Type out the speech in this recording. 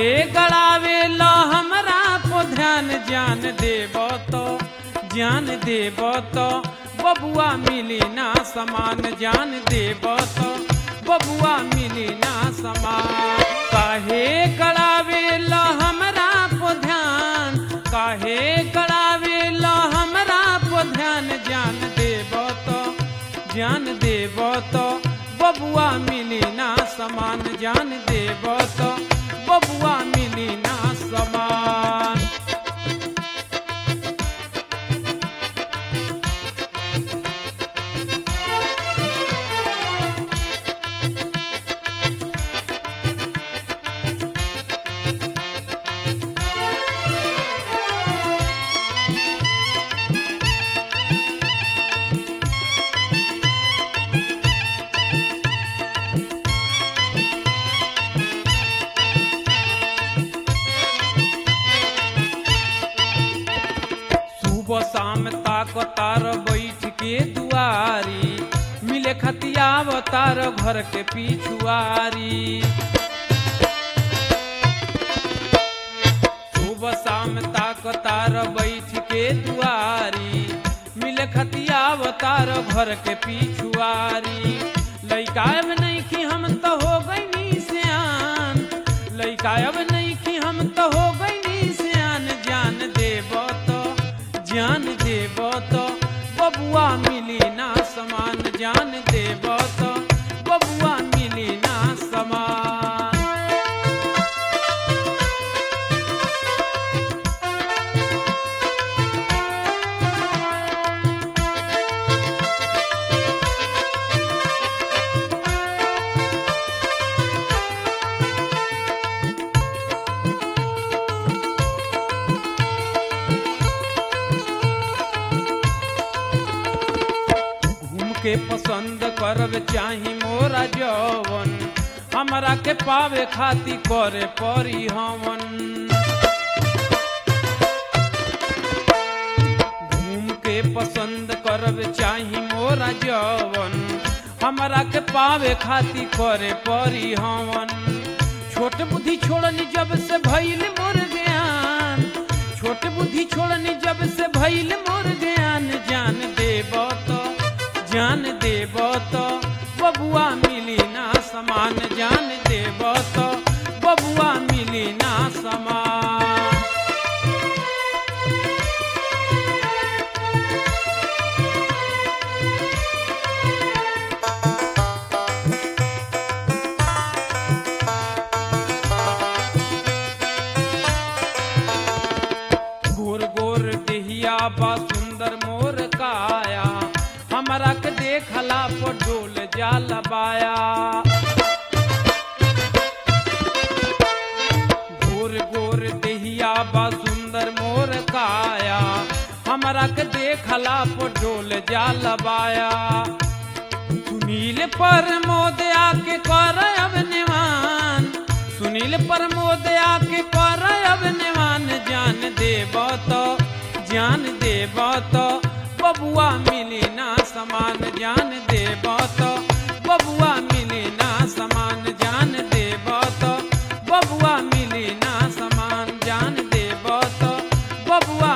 काहे गड़ावे लो हमरा को ध्यान ज्ञान देब तो ज्ञान देब तो बबुआ मिली ना समान ज्ञान देब तो बबुआ मिली ना समान काहे गड़ावे लो हमरा को ध्यान काहे गड़ावे लो हमरा को ध्यान ज्ञान देब तो ज्ञान देब तो बबुआ मिली ना समान ज्ञान देब तो बबुआ मिली ना समान सुबह शाम ताक तार बैठ के दुआरी मिले खतियाव तार घर के पिछुआरी सुबह शाम ताक तार बैठ के दुआरी मिले खतियाव तार घर के पिछुआरी लइका अब नहीं कि हम तो हो गई सियान लइका अब नहीं कि हम तो हो गई सियान जान देब तो ज्ञान देब तो बबुआ मिली ना समान ज्ञान देब तो बबुआ मिली ना समान घूम के पसंद करब चाही मोरा जवन हमरा के पावे खाती करे परी हमन घूम के पसंद करब चाही मोरा जवन हमरा के पावे खाती करे परी हमन छोट बुद्धि छोड़नी जब से भइल मोर ज्ञान छोट बुद्धि छोड़नी जब से भइल मोर ज्ञान जान देब तो जान देब तो बबुआ मिली ना समान जान देब तो बबुआ मिली ना समान गोर गोर देहिया बा सुंदर मोर काया हमरा के देखला पर डोल जाल बाया गोर गोर देहिया बा सुंदर मोर काया हमरा के देखला पर डोल जाल बाया सुनील पर मोद आके कर अब निवान सुनील पर मोद आके कर अब निवान जान देब तो जान देब तो बबुआ मिली ना समान जान देब तो बबुआ मिली ना समान जान देब तो बबुआ मिली ना समान जान देब तो बबुआ